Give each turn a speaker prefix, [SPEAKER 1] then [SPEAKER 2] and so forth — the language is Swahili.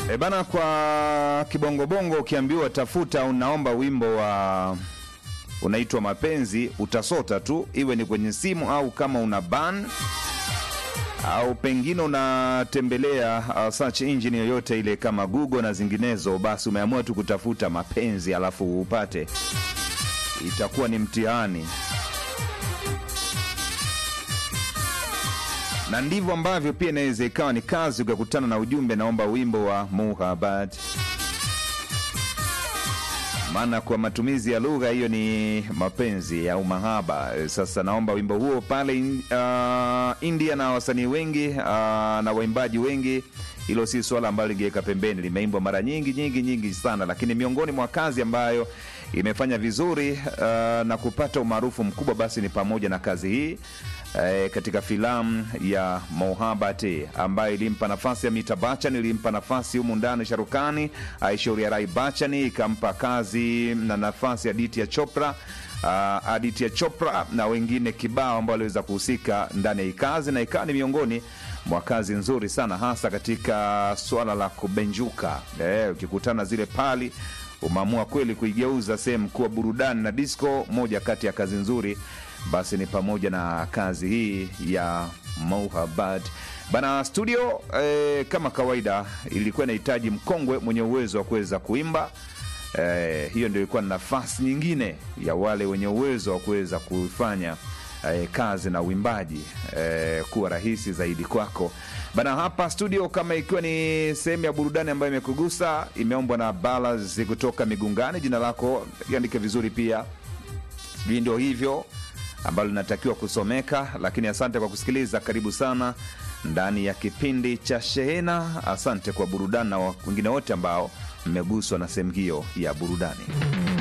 [SPEAKER 1] E bana, kwa kibongobongo ukiambiwa tafuta, unaomba wimbo wa unaitwa mapenzi, utasota tu, iwe ni kwenye simu au kama una ban au pengine unatembelea uh, search engine yoyote ile kama Google na zinginezo, basi umeamua tu kutafuta mapenzi alafu upate, itakuwa ni mtihani. na ndivyo ambavyo pia inaweza ikawa ni kazi, ukakutana na ujumbe naomba wimbo wa Muhabat, maana kwa matumizi ya lugha hiyo ni mapenzi au mahaba. Sasa naomba wimbo huo pale uh, India na wasanii wengi uh, na waimbaji wengi. Hilo si swala ambalo lingeweka pembeni, limeimbwa mara nyingi nyingi nyingi sana, lakini miongoni mwa kazi ambayo imefanya vizuri uh, na kupata umaarufu mkubwa basi ni pamoja na kazi hii eh, katika filamu ya Mohabati ambayo ilimpa nafasi Amita Bachchan, ilimpa nafasi humu ndani Sharukani, Aishwarya Rai Bachchan ikampa kazi na nafasi Aditya Chopra uh, Aditya Chopra na wengine kibao ambao waliweza kuhusika ndani ya hii kazi, na ikawa ni miongoni mwa kazi nzuri sana, hasa katika swala la kubenjuka. Eh, ukikutana zile pali umeamua kweli kuigeuza sehemu kuwa burudani na disco. Moja kati ya kazi nzuri basi ni pamoja na kazi hii ya Mohabbat bana studio. Eh, kama kawaida ilikuwa inahitaji mkongwe mwenye uwezo wa kuweza kuimba. Eh, hiyo ndio ilikuwa nafasi nyingine ya wale wenye uwezo wa kuweza kufanya eh, kazi na uimbaji eh, kuwa rahisi zaidi kwako bana. Hapa studio, kama ikiwa ni sehemu ya burudani ambayo imekugusa, imeombwa na Balas kutoka Migungani. Jina lako iandike vizuri pia, sijui ndio hivyo ambalo linatakiwa kusomeka, lakini asante kwa kusikiliza. Karibu sana ndani ya kipindi cha Shehena. Asante kwa burudani na wengine wote ambao mmeguswa na sehemu hiyo ya burudani.